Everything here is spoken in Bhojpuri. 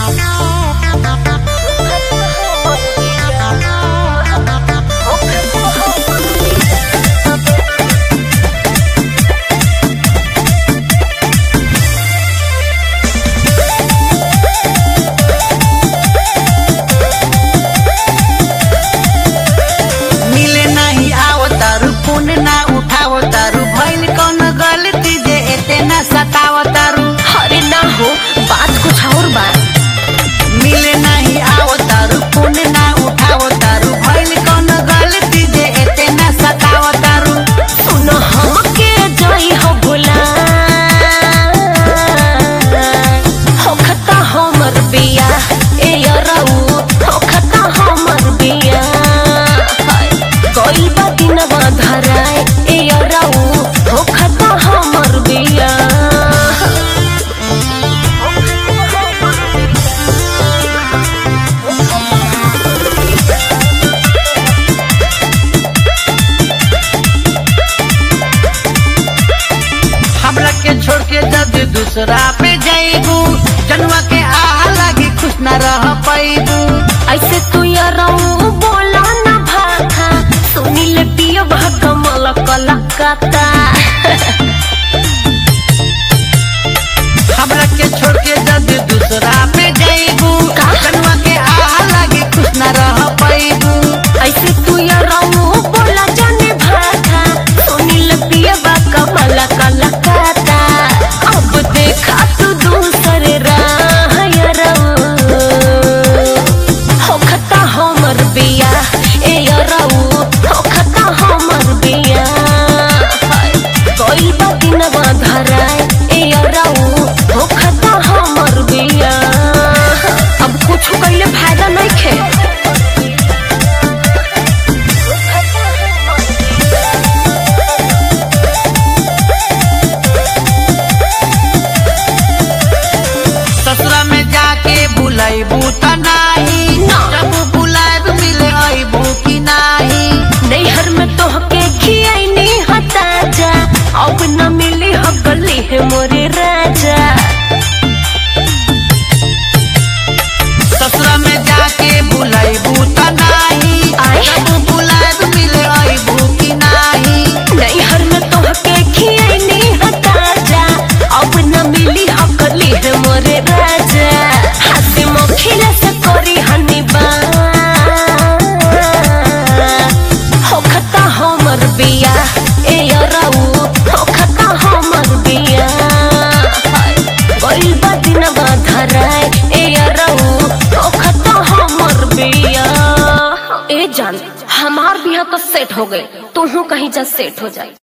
मिले नहीं आओ तारू फोन ना उठाओ तारू भइल कौन गलती जे एते ना सताओ तारू अरे ना हो बात कुछ और बा मिले नहीं आओ तारू फोन ना उठाओ तारू भइल कौन गलती जे एते ना सताओ तारू सुन हमके जई हो भुला होखता हमर बिया ए यरऊ होखता हमर बिया हाय, गइल बा दिनवा धराए ए यरऊ होखता हमर बिया हमरा के छोड़ के जब दूसरा पे जाइबू जनुआ के आह लगी खुश न रह पैबू ऐसे तू यरऊ बोला ना भाखा सुनील पियो भगमल कलकत्ता हमरा के छोड़ के जब दूसरा पे जाइबू का? जनुआ के आह लगी खुश न रह पैबू ऐसे तू यरऊ बोला जाने भाखा सुनील पियो भगमल कलकत्ता अब देखा तू दूसरे राह यरऊ होखता हमर बिया ए यरऊ होखता हमर बिया हाय, गइल बा दिनवा धराए ए यरऊ होखता हमर बिया अब कुछ कइले फायदा नइखे ससुरा में जाके बुलाइबू त नाही ना। जब बुलाइब मिले अइबू कि नाही नैहर में तोहके खियाइनी हता जा अब न मिली हो गली है मोरे राजा ससुरा में जाके बुलाइबू त नाही आय। जब बुलाइब मिले अइबू कि नाही नैहर में तोहके खियाइनी हता जा अब न मिली हो गली है मोरे राजा हंसी मुखिया से करी हनी बा होखता हमर बिया ए यरऊ होखता हमर बिया हाय, गइल बा दिनवा धराए ए यरऊ होखता हमर बिया ए जान हमार बिया तो सेट हो गई तू कहीं जा सेट हो जाए